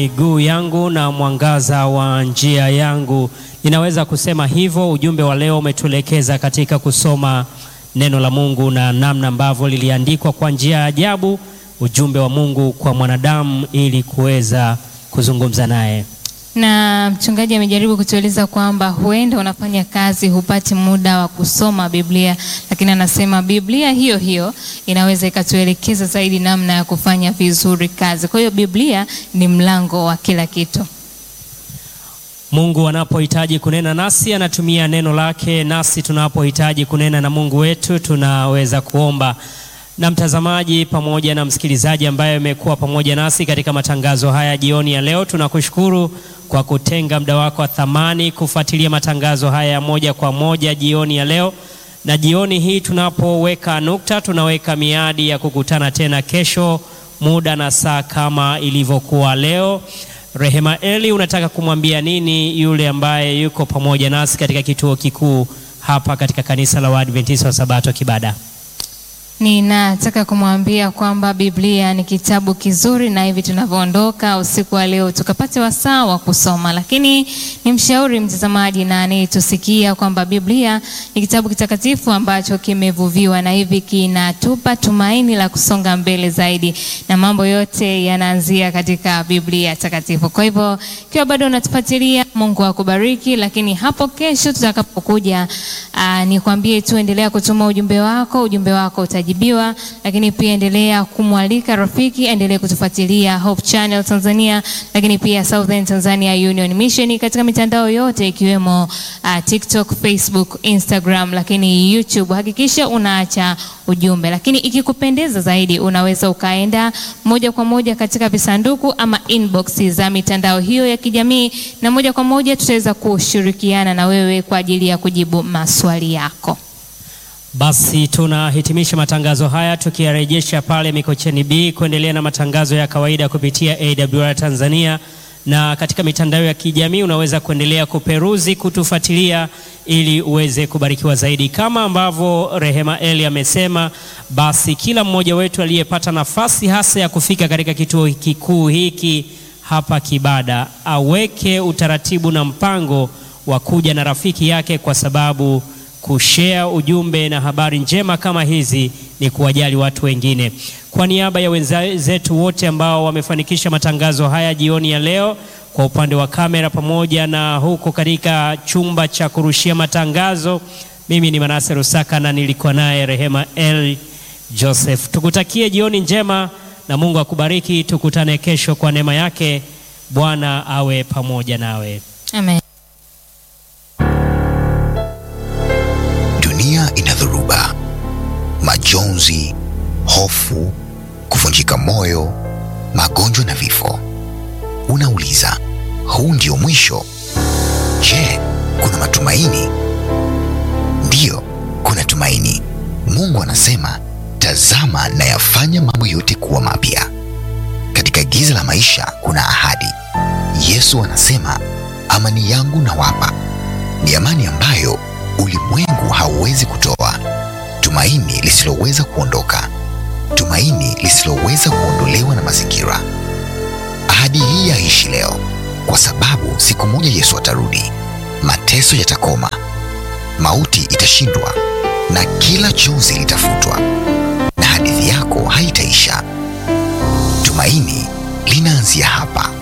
miguu yangu na mwangaza wa njia yangu. Ninaweza kusema hivyo. Ujumbe wa leo umetuelekeza katika kusoma neno la Mungu na namna ambavyo liliandikwa kwa njia ya ajabu, ujumbe wa Mungu kwa mwanadamu ili kuweza kuzungumza naye. Na mchungaji amejaribu kutueleza kwamba huenda unafanya kazi hupati muda wa kusoma Biblia, lakini anasema Biblia hiyo hiyo inaweza ikatuelekeza zaidi namna ya kufanya vizuri kazi. Kwa hiyo Biblia ni mlango wa kila kitu. Mungu anapohitaji kunena nasi anatumia neno lake, nasi tunapohitaji kunena na Mungu wetu tunaweza kuomba. Na mtazamaji pamoja na msikilizaji ambaye amekuwa pamoja nasi katika matangazo haya jioni ya leo, tunakushukuru kwa kutenga muda wako wa thamani kufuatilia matangazo haya ya moja kwa moja jioni ya leo. Na jioni hii tunapoweka nukta, tunaweka miadi ya kukutana tena kesho muda na saa kama ilivyokuwa leo. Rehema Eli, unataka kumwambia nini yule ambaye yuko pamoja nasi katika kituo kikuu hapa katika kanisa la Waadventista wa Sabato Kibada? Ninataka kumwambia kwamba Biblia ni kitabu kizuri, na hivi tunavyoondoka usiku wa leo tukapate wasaa wa kusoma. Lakini nimshauri mtazamaji na anayetusikia kwamba Biblia ni kitabu kitakatifu ambacho kimevuviwa, na hivi kinatupa tumaini la kusonga mbele zaidi, na mambo yote yanaanzia katika Biblia takatifu. Kwa hivyo ikiwa bado unatufuatilia, Mungu akubariki. Lakini hapo kesho tutakapokuja, nikwambie tu, endelea kutuma ujumbe wako, ujumbe wako utaji biwa lakini pia endelea kumwalika rafiki, endelee kutufuatilia Hope Channel Tanzania, lakini pia Southern Tanzania Union Mission katika mitandao yote ikiwemo uh, TikTok, Facebook, Instagram, lakini YouTube. Hakikisha unaacha ujumbe, lakini ikikupendeza zaidi unaweza ukaenda moja kwa moja katika visanduku ama inbox za mitandao hiyo ya kijamii, na moja kwa moja tutaweza kushirikiana na wewe kwa ajili ya kujibu maswali yako. Basi tunahitimisha matangazo haya tukiyarejesha pale Mikocheni B kuendelea na matangazo ya kawaida kupitia AWR Tanzania, na katika mitandao ya kijamii unaweza kuendelea kuperuzi, kutufuatilia ili uweze kubarikiwa zaidi. Kama ambavyo Rehema Eli amesema, basi kila mmoja wetu aliyepata nafasi hasa ya kufika katika kituo kikuu hiki hapa Kibada aweke utaratibu na mpango wa kuja na rafiki yake kwa sababu kushare ujumbe na habari njema kama hizi ni kuwajali watu wengine. Kwa niaba ya wenzetu wote ambao wamefanikisha matangazo haya jioni ya leo, kwa upande wa kamera pamoja na huko katika chumba cha kurushia matangazo, mimi ni Manase Rusaka na nilikuwa naye Rehema L Joseph. Tukutakie jioni njema na Mungu akubariki. Tukutane kesho kwa neema yake. Bwana awe pamoja nawe. Amen. Ina dhoruba, majonzi, hofu, kuvunjika moyo, magonjwa na vifo. Unauliza, huu ndio mwisho? Je, kuna matumaini? Ndiyo, kuna tumaini. Mungu anasema, tazama na yafanya mambo yote kuwa mapya. Katika giza la maisha kuna ahadi. Yesu anasema, amani yangu nawapa, ni amani ambayo ulimwengu hauwezi kutoa, tumaini lisiloweza kuondoka, tumaini lisiloweza kuondolewa na mazingira. Ahadi hii yaishi leo, kwa sababu siku moja Yesu atarudi, mateso yatakoma, mauti itashindwa, na kila chozi litafutwa, na hadithi yako haitaisha. Tumaini linaanzia hapa.